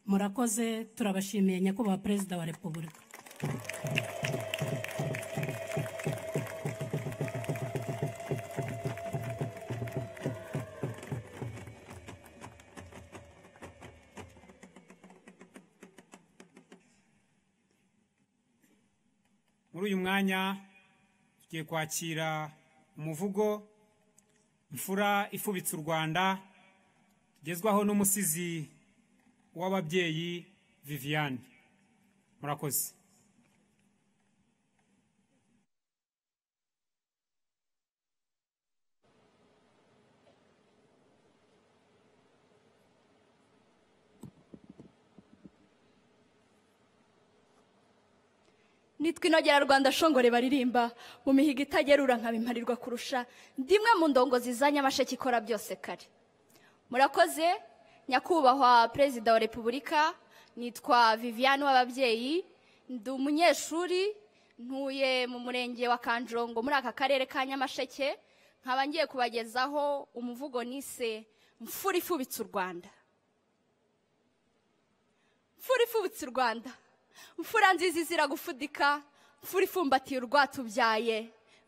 murakoze turabashimiye nyakubahwa perezida wa repubulika muri uyu mwanya tugiye kwakira umuvugo imfura ifubitse u rwanda tugezwaho n'umusizi w'ababyeyi viviane murakoze nitwa inogera rwanda shongore baririmba mu mihigo itagerura nkabimparirwa kurusha ndimwe mu ndongo zizanye amasheki ikora byose kare murakoze nyakubahwa perezida wa repubulika nitwa viviane w'ababyeyi ndi umunyeshuri ntuye mu murenge wa kanjongo muri aka karere ka nyamasheke nkaba ngiye kubagezaho umuvugo nise mfura ifubitse u rwanda mfura ifubitse u rwanda mfura nziza izira gufudika mfura ifumbatiye urwatubyaye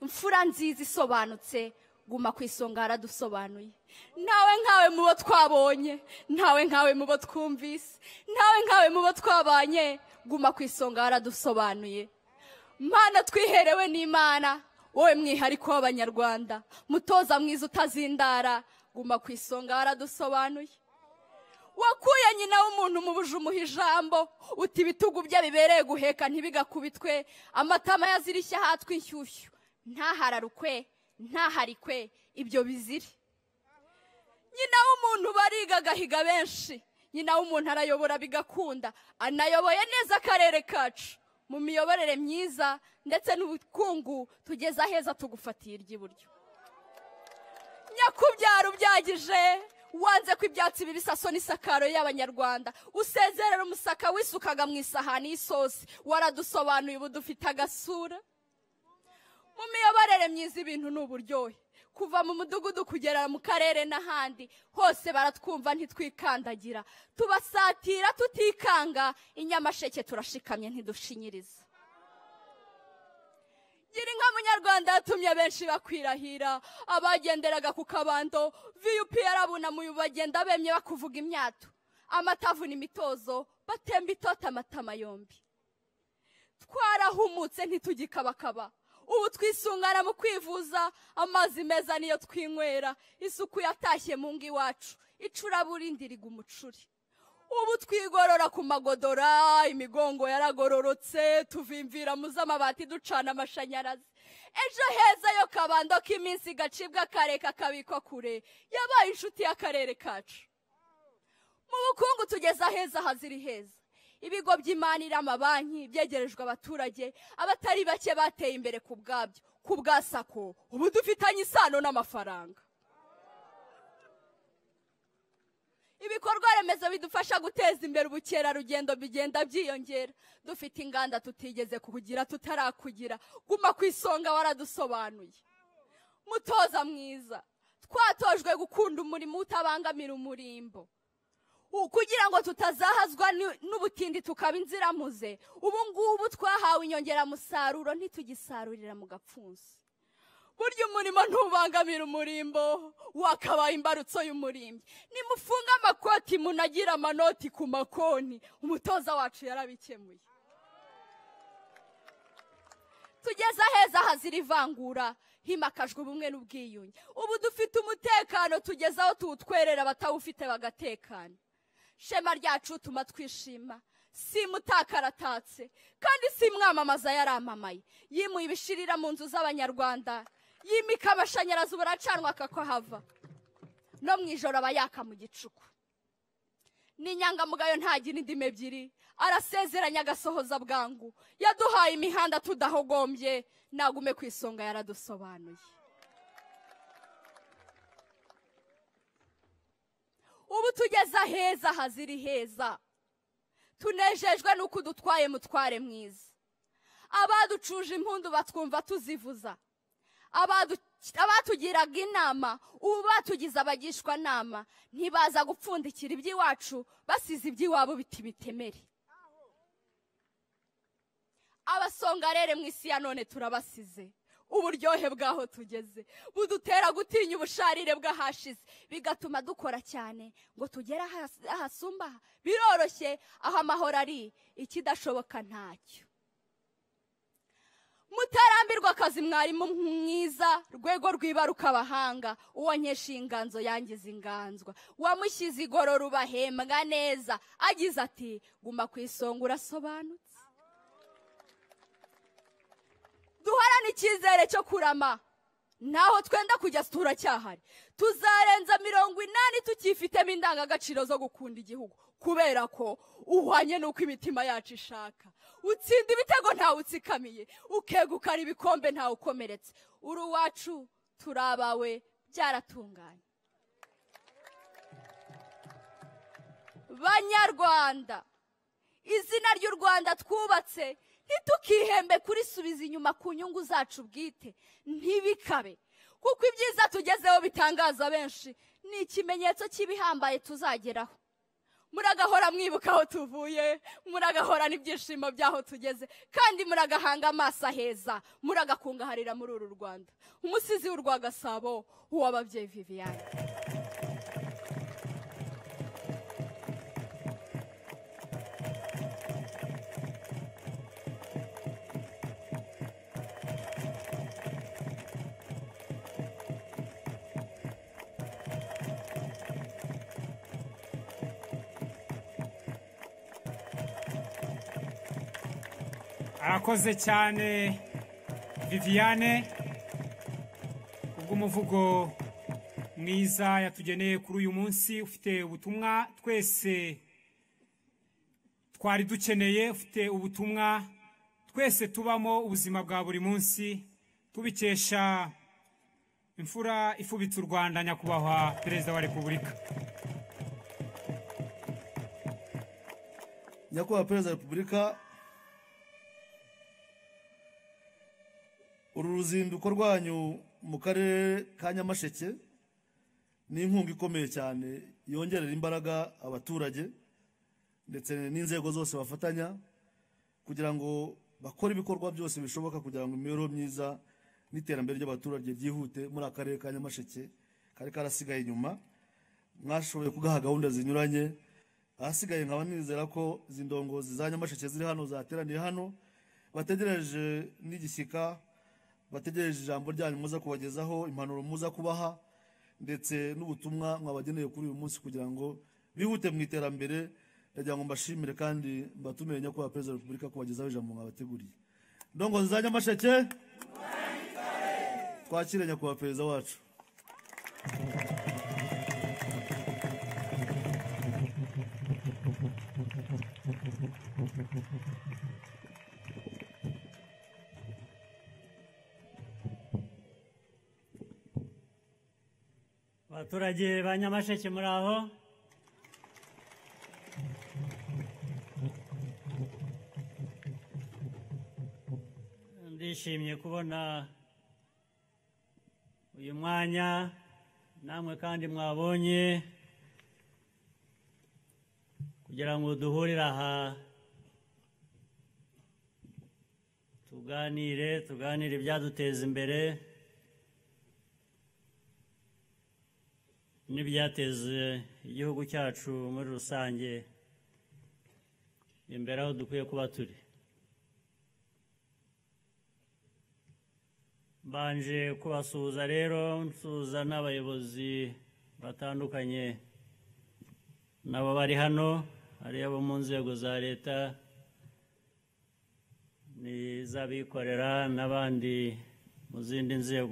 mfura nziza isobanutse guma ku isonga haradusobanuye ntawe nkawe mu bo twabonye ntawe nkawe mu bo twumvise ntawe nkawe mu bo twabanye guma ku isonga haradusobanuye mana twiherewe n'imana wowe mwihariko w'abanyarwanda mutoza mwiza utazindara guma ku isonga haradusobanuye wakuye nyina w'umuntu mu bujumu ijambo uti ibitugu bye bibereye guheka ntibigakubitwe amatama yazirishya ahatwe inshyushyu ntahararukwe ntaharikwe ibyo bizire nyina w'umuntu bariga agahiga benshi nyina w'umuntu arayobora bigakunda anayoboye neza akarere kacu mu miyoborere myiza ndetse n'ubukungu tugeze aheza tugufatiye iry'iburyo nyakubyara ubyagije wanze ko ibyatsi bibisaso n'isakaro y'abanyarwanda usezerera umusaka wisukaga mu isahani y'isosi waradusobanuye ubu dufite agasura mu miyoborere myiza ibintu ni uburyohe kuva mu mudugudu kugera mu karere n'ahandi hose baratwumva ntitwikandagira tubasatira tutikanga inyamasheke turashikamye ntidushinyiriza gira inka munyarwanda yatumye benshi bakwirahira abagenderaga ku kabando viyupi yarabunamuye bagenda bemye bakuvuga imyato amatavu n'imitozo batemba itota amatama yombi twarahumutse ntitugikabakaba ubu twisungana mu kwivuza amazi meza niyo twinywera isuku yatashye mu ngo iwacu icuraburindi riga umucuri ubu twigorora ku magodora imigongo yaragororotse tuvimvira mu z'amabati ducana amashanyarazi ejo heza yo kabando k'iminsi gacibwa kareka kabikwa kure yabaye inshuti y'akarere kacu mu bukungu tugeze aheza haziri heza ibigo by'imanira amabanki byegerejwe abaturage abatari bake bateye imbere ku bwabyo ku bwa sako ubu dufitanye isano n'amafaranga ibikorwa remezo bidufasha guteza imbere ubukerarugendo bigenda byiyongera dufite inganda tutigeze kugira tutarakugira guma ku isonga waradusobanuye mutoza mwiza twatojwe gukunda umurimo utabangamira umurimbo kugira ngo tutazahazwa n'ubutindi tukaba inziramuze ubu ngubu twahawe inyongeramusaruro ntitugisarurira mu gapfunsi burya umurimo ntubangamira umurimbo wakabaye imbarutso y'umurimbyi nimufunge amakoti munagire amanoti ku makoni umutoza wacu yarabikemuye tugeze aheza hazira ivangura himakajwe ubumwe n'ubwiyunge ubu dufite umutekano tugeze aho tuwutwerera abatawufite bagatekana shema ryacu tuma twishima si mutakaratatse kandi si mwamamaza yaramamaye yimuye ibishirira mu nzu z'abanyarwanda yimika amashanyarazi ubu aracanwa akakahava no mu ijoro aba yaka mu gicuku ni inyangamugayo ntagira indimi ebyiri arasezeranya agasohoza bwangu yaduhaye imihanda tudahogombye nagume ku isonga yaradusobanuye ubu tugeze aheza hazira iheza tunejejwe n'uko udutwaye mutware mwiza abaducuje impundu batwumva tuzivuza abadu- abatugiraga inama ubu batugize abagishwa nama ntibaza gupfundikira iby'iwacu basize iby'iwabo biti bitemere abasongarere mu isi ya none turabasize uburyohe bw'aho tugeze budutera gutinya ubusharire bw'ahashize bigatuma dukora cyane ngo tugere ahas- ahasumba aha. biroroshye aho amahoro ari ikidashoboka ntacyo mutarambirwa akazi mwarimu mwiza rwego rwibaruka abahanga uwo nkesha inganzo yangiza inganzwa wamushyize igorora ubahembwa neza agize ati guma ku isonga urasobanutse duhorane icyizere cyo kurama ntaho twenda kujya turacyahari tuzarenza mirongo inani tukifitemo indangagaciro zo gukunda igihugu kubera ko uhwanye n'uko imitima yacu ishaka utsinda ibitego ntawe utsikamiye ukegukana ibikombe ntawe ukomeretse uri uwacu turi abawe byaratunganye banyarwanda izina ry'u rwanda twubatse ntitukihembe kurisubiza inyuma ku nyungu zacu bwite ntibikabe kuko ibyiza tugezeho bitangaza benshi ni ikimenyetso cy'ibihambaye tuzageraho muragahora mwibuka aho tuvuye muragahora n'ibyishimo by'aho tugeze kandi muragahanga amaso aheza muragakungaharira muri uru rwanda umusizi w'urwa gasabo uw'ababyeyi viviane arakoze cyane viviane kubw'umuvugo mwiza yatugeneye kuri uyu munsi ufite ubutumwa twese twari dukeneye ufite ubutumwa twese tubamo ubuzima bwa buri munsi tubikesha imfura ifubitse u rwanda nyakubahwa perezida wa repubulika nyakubahwa perezida wa repubulika uru ruzinduko rwanyu mu karere ka nyamasheke ni inkunga ikomeye cyane yongerera imbaraga abaturage ndetse n'inzego zose bafatanya kugira ngo bakore ibikorwa byose bishoboka kugira ngo imibereho myiza n'iterambere ry'abaturage ryihute muri aka karere ka nyamasheke kari karasigaye inyuma mwashoboye kugaha gahunda zinyuranye ahasigaye nkaba nizera ko izi ndongozi za nyamasheke ziri hano zateraniye hano bategereje n'igishyika bategereje ijambo ryanyu muza kubagezaho impanuro muza kubaha ndetse n'ubutumwa mwabageneye kuri uyu munsi kugira ngo bihute mu iterambere ndagira ngo mbashimire kandi mbatume nyakubahwa perezida wa repubulika kubagezaho ijambo mwabateguriye ndongo za nyamasheke twakire nyakubahwa perezida wacu abaturage ba nyamasheke muri aho ndishimye kubona uyu mwanya namwe kandi mwabonye kugira ngo duhurire aha tuganire tuganire ibyaduteza imbere n'ibyateza igihugu cyacu muri rusange imbere aho dukwiye kuba turi mbanje kubasuhuza rero nsuhuza n'abayobozi batandukanye nabo bari hano ari abo mu nzego za leta n'iz'abikorera n'abandi mu zindi nzego